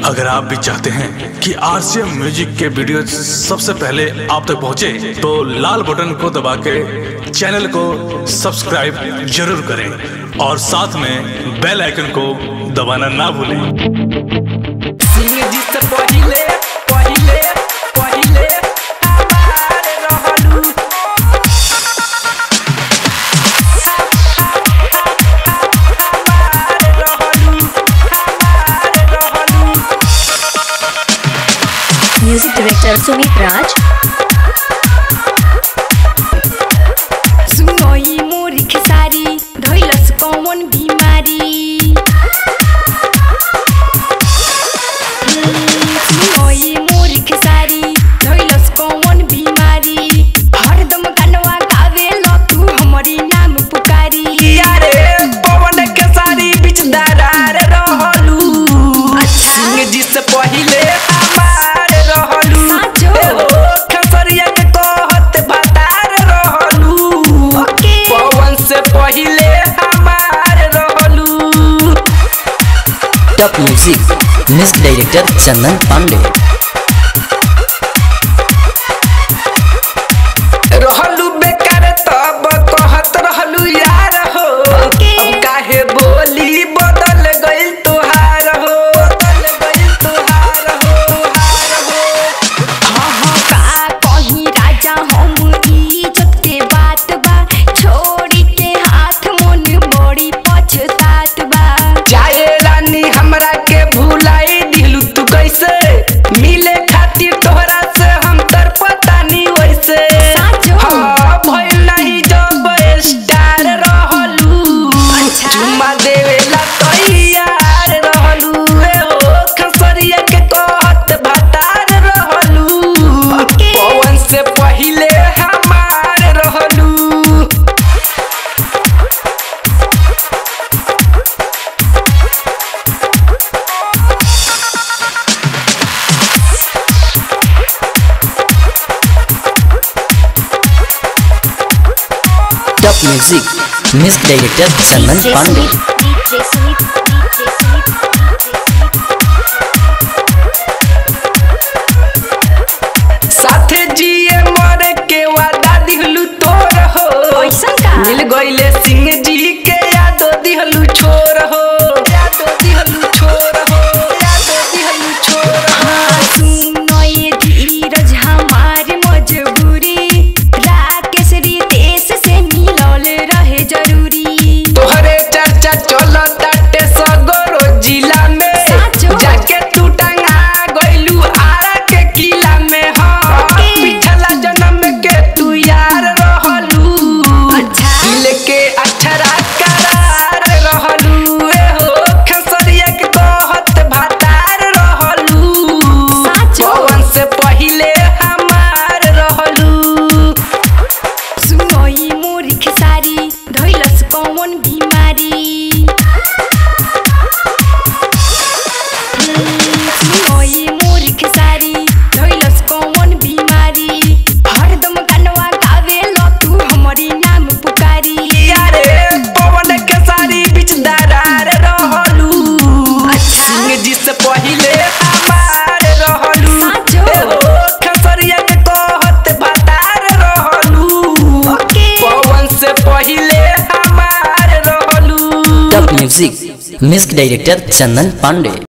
अगर आप भी चाहते हैं कि आरसीएम म्यूजिक के वीडियो सबसे पहले आप तक पहुंचे, तो लाल बटन को दबा के चैनल को सब्सक्राइब जरूर करें और साथ में बेल आइकन को दबाना ना भूलें जिंदगी से पहिले पहिले पहिले हमारे रहलू हमारे रहलू हमारे रहलू म्यूजिक डायरेक्टर सुमित राज सुनोई मोरी खेसारी धैलस कौन बिमारी हम्म, सुनोई मोरी खेसारी धैलस कौन बिमारी हरदम गानवा गावे ल तू हमरी नाम पुकारी यारे पवन के सारी बीच दरार रहलू अच्छा। सिंह जी से पहिले हमारे रहलू साचो। एहो खसरिया के कहत भतार रहलू ओके। पवन से पहिले हमारे रहलू top music music director Chandan Pandey रहलू बेकार तब कहत रहलू यार हो ओके। अब काहे बोली बदल गइल तोहार हो बदल गइल तोहार हो तोहार हो हाँ का कहीं राजा हम इज्जत के बात बा छोड़ी के हाथ मन बड़ी पछतात बा जाए रानी हमरा के भुलाई दिलू तू कैसे मिले खातिर तोहरा से हम तर पता नहीं वैसे साचो। हाँ भइल नहीं जब स्टार रहलू अच्छा। चुम्मा देवेला तैयार रहलू ए हो खसरिया के कहत भतार रहलू ओके। पवन से पहिले हमार रहलू top music music director Chandan DJ Pandey Sumit DJ Sumit DJ Sumit साथे जिए मरे के वादा दिहलू तोर हो ऐसन का? मिल गइले सिंह जी के यादो दिहलू छोर हो यादो दिहलू छोर हो यादो दिहलू छोर हो सुनोए धीरज हमार मजबूरी राकेश रितेश से मिलल रहे जरूरी तोहरे चर्चा चलो ताटे सगरो जिला में साचो। जाके तू टंगा गइलू आरा के किला में हाँ ओके। पिछला जन्म के तू यार रहलू अच्छा। दिल के अक्षरा करार रहलू ए हो खसरिया के कहत भातार रहलू साचो। पवन से पहिले हमार रहलू सुनोई मोरी खेसारी धैलस कौन बिमारी हम्म, सुनोई मोरी खेसारी धैलस कौन बिमारी हरदम गानवा गावे ल तू हमरी नाम पुकारी यारे पवन के सारी बीच दरार रहलू अच्छा। सिंह जी से पहिले हमार रहलू साचो। एहो खसरिया के कहत भतार रहलू ओके। पवन से पहिले हमार रहलू top music music director Chandan Pandey